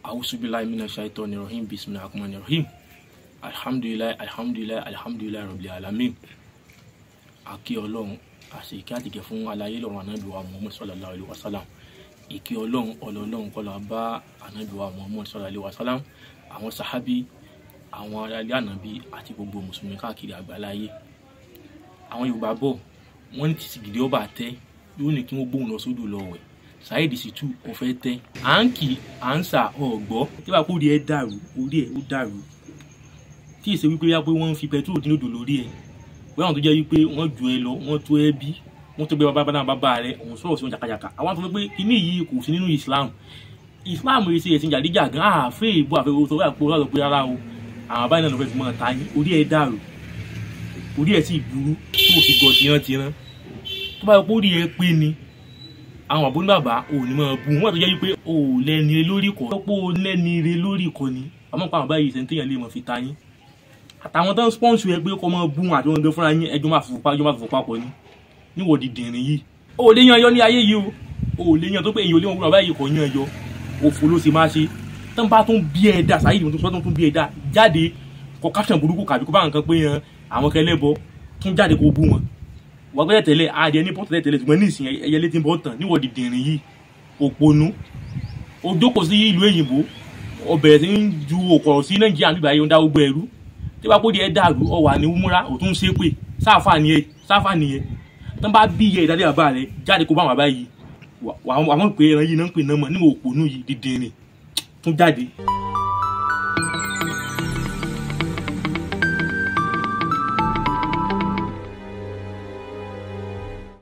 awusubilayi mina shaitani rahim bisimilahi rahmani rahim alhamdulilayi alhamdulilayi alhamdulilayi rabbil alamin akí ọlọ́run àṣẹ ìkẹ́ àtìkẹ́ fún alayé lọ́run anábìwá muhammad sallallahu alayhi wa sallam ìkẹ́ ọlọ́run ọlọ́run kọ́lá bá anábìwá muhammad sallallahu alayhi wa sallam àwọn sahabi àwọn aráalé ànábì àti gbogbo mùsùlùmí káàkiri àgbáláyé àwọn yorùbá bọ̀ wọ́n ní títí gidi ọba tẹ yóò ní kí wọ́n gbóhùn lọ sódò lọ wẹ̀ Saheed Shittu ó fẹ́ tẹ́ à ń kì à ń sà ọ̀gbọ́ tí wàá kó orí ẹ dàrú orí ẹ ó dàrú tí èsè wípé yá pé wọ́n ń fi pẹtrol dín odò lórí ẹ wọ́n àwọn tó jẹ́ wípé wọ́n ju ẹ lọ wọ́n tó ẹ bí wọ́n tó gbé bàbá náà bàbá rẹ òun sọ̀rọ̀ sí wọn jàkàjàkà àwọn tó fẹ́ pé kíní yìí kò sí nínú Islam Islam rẹ ṣe ẹ̀sìn jàdíjà gan àfẹ́ ìbò àfẹ́wò tó wà pé wọ́n lọ pé rárá o àwọn báyìí náà ló fẹ́ fi mọ́ ta yín orí ẹ dàrú orí ẹ sì burú tí kò sì gbọ́ tiran-tiran tó bá yẹ kó rí ẹ pé ni àwọn àbúrò bàbá ò ní máa bu wọn tó jẹ́ wípé ò lẹ́ni re lórí kọ́ pé ò lẹ́ni re lórí kọ́ ni àmọ́ pa àwọn báyìí ṣe ń téèyàn lè mọ̀ fi ta yín àtàwọn tó ń spọ́ǹsì ẹ pé kọ́ máa bu wọn àti wọn gbé fúnra yín ẹjọ́ máa fòfò ẹjọ́ máa fòfò papọ̀ ni níwọ̀ dìdìrín yìí ò lè yan yọ ní ayé yìí o ò lè yan tó pé èyí ò lè wọn wúlò báyìí kò yan yọ òfò ló ṣe máa ṣe tó ń bá tún bí ẹ dà Saheed tó tún bí ẹ dà jáde kọ caption burúkú kàbí kó bá nǹkan pé yan àwọn kẹlẹ́bọ tún jáde kó bú wọn wọ́n gbẹ́dẹ̀ tẹ́lẹ̀ adìẹ ní pọ́tẹ́lẹ̀ tẹ́lẹ̀ ṣùgbọ́n ní ìsìn ẹyẹ létí ń bọ́ tàn níwọ̀ dìdìrín yìí òpònú ó jókòó sí ìlú èyìnbó ó bẹ̀rẹ̀ sí ń ju òkọ̀rọ̀ sí nàìjíríà nígbà yìí ó ń dá gbogbo ẹ̀rú tí wàá kó di ẹ dàrú ọ wà ní múra ò tún ṣe pé sáfà nìyẹn sáfà nìyẹn tó ń bá bí iye ìdádé bàbá rẹ jáde kó bá wọn báyìí àwọn pè é ẹran yìí náà ń pè náà mọ níwọ̀ òpònú yìí dìdìrín tún jáde